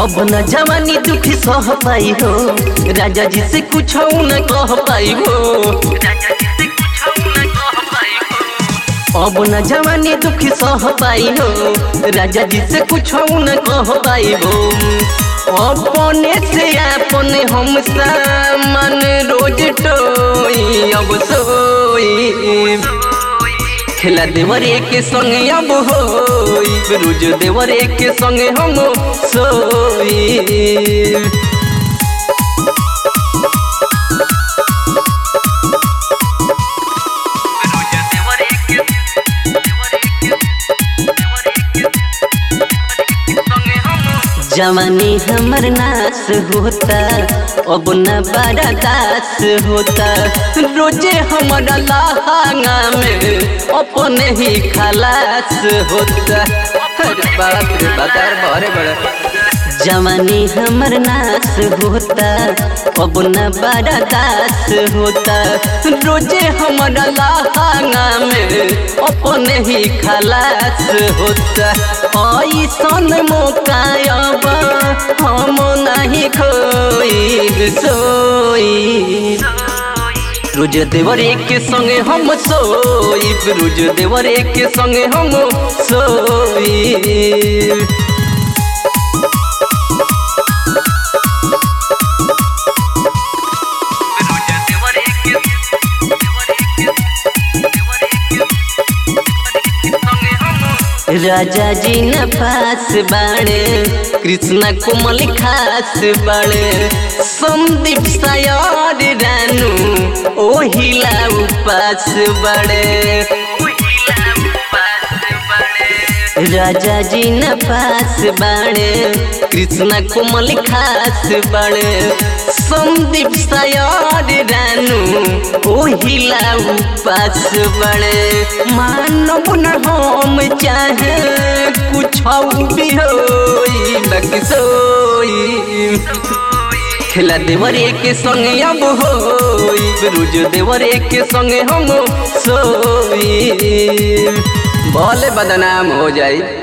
अब न जवानी दुखी सह पाई हो राजा जी से कुछ न कह पाई हो अब न जवानी दुखी सह पाई हो राजा जी से कुछ न कह पाई हो अपने से अपने हम सामान रोज टोई अब सोई खेला देवरे के संगे अब होई रोज देवरे के संगे हम सोई जवानी हमर नाश होता अब न बड़ा दास होता रोजे हमारा लहंगा में अपने ही खलास होता अरे बाप रे बाजार बड़े बड़े जवानी हमर नाश होता अब न बड़ा दास होता रोजे हमारा लहंगा में अपने ही खलास होता ऐसन मौका अब हम नहीं खोई सोई रोज देवरे के संगे हम सोई रोज देवरे के संगे हम सोई राजा जी न पास बाड़े कृष्णा कोमल खास बाड़े संदीप सायर रानू ओहिला उपास बाड़े राजा जी न पास बाड़े कृष्णा कोमल खास बाड़े संदीप सायर रानू ओहिला उपास बड़े मानव न हम चाहे कुछ भी होई बाकी सोई खेला देवरे के संगे अब होई रोज देवरे के संगे हम सोई भले बदनाम हो जाई